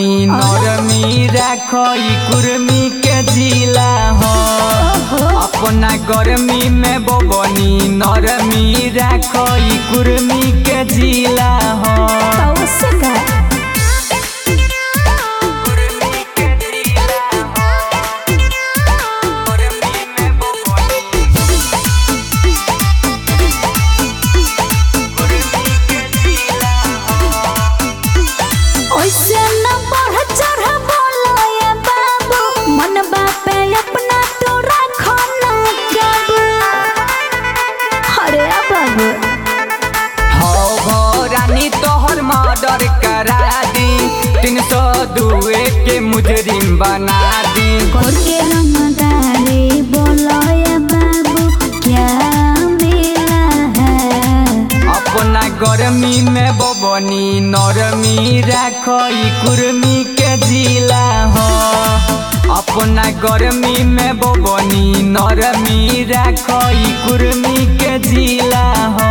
बबनी नरमी राखई कुर्मी के जिला हो अपना गर्मी में बबनी नरमी राखई कुर्मी के जिला हो से का ओइसे न बढ़ चढ़ बोलो ये बाबू मन बापे अपना तो राखो न काबू अरे बाबू हो हो रानी तोहर मर्डर करा दी तीन सौ दुए के मुजरिम बना दी कोर के रंगदारी बोलो ये बाबू क्या मिला है अपना गर्मी में बबनी नरमी राखई कुर्मी के जिला हो अपना गर्मी में बबनी नरमी राखई कुर्मी के जिला हो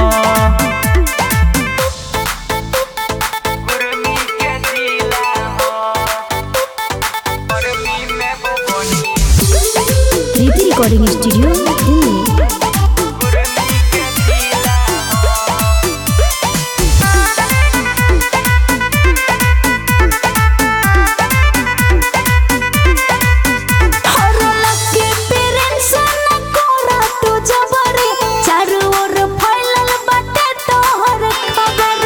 कुर्मी के जिला हो गर्मी में बबनी प्रीति रिकॉर्डिंग स्टूडियो दिल्ली कुर्मी के जिला हर लकी पेरेंट्स न कोरा तू जबरी चारों ओर फैलल बाटे तोहर खबर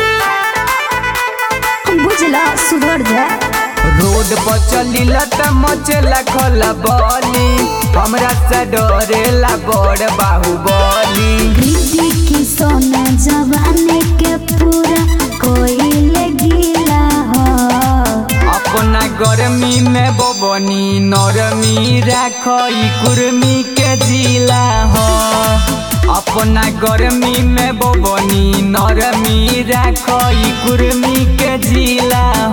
बुझला सुधर जा रोड पर चलिला त मचला खला बली हमरा से डरेला बड़ बाहुबली प्रीति की सोना जवानी के पूरा कोई लगिला हो अपना गर्मी में बबनी नरमी राखई कुर्मी के जिला हो अपना गर्मी में बबनी नरमी राखई कुर्मी के जिला